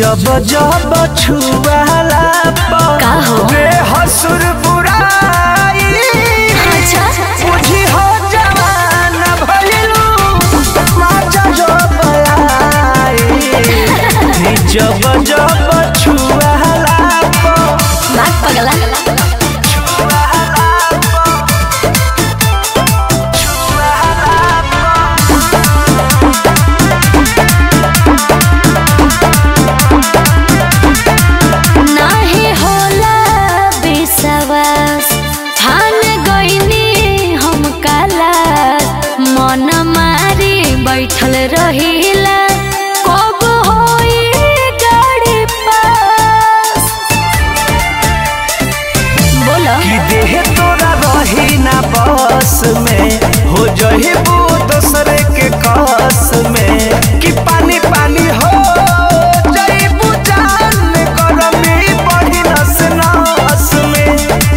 जब जब छुआला का हो? हसुर बुराई अच्छा बुझी हो जवान भइलू माचा जब आई जब जब छुआला बात पगला नाही होला विश्वास ठान गईनी हम काला मन मारी बैठल रहिला कब होई गाड़ी पास बोलो कि देह तोरा रही ना बस में हो जहिबू दोसरे के कस में कि पानी पानी हो जइबू जान गरमी बढ़ी नस नस में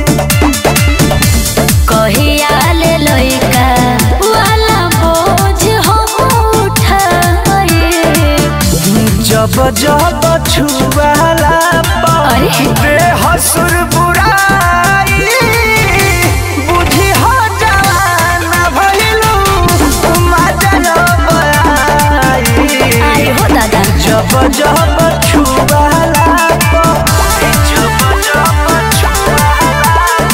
कहिया ले लइका वाला बोझ हम उठाए जब जब छुआला अरे। बेहसुर बुराई बुझी हो जवान भइलू मजा आई आई हो दादा जब जब छुआला जब जब छुआला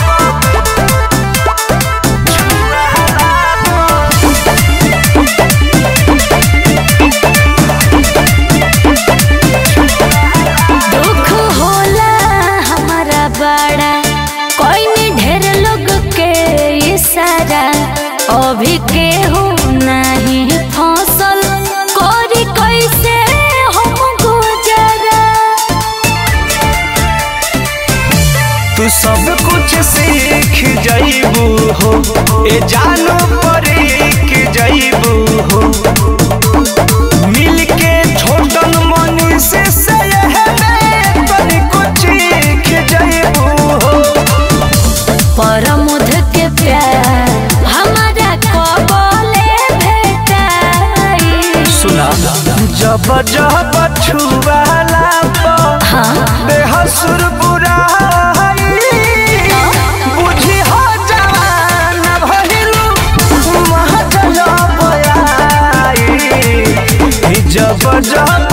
दुख होला हमारा बड़ा कोई नहीं ढेर लोग के इशारा अभी केहू नहीं फसल कोरी कैसे हम गुजरा तू सब कुछ सीख जइबू हो ए जानो परीख जइबू हो मिल के छोटन मनी से सहबे तनी कुछ सीख जइबू हो परमुध के प्यार हमारा कबले भेटाई सुना जब जब छुआला हाँ बेहसुर बुराई बुझी हो जवान भइलू महजल बयाई जब जब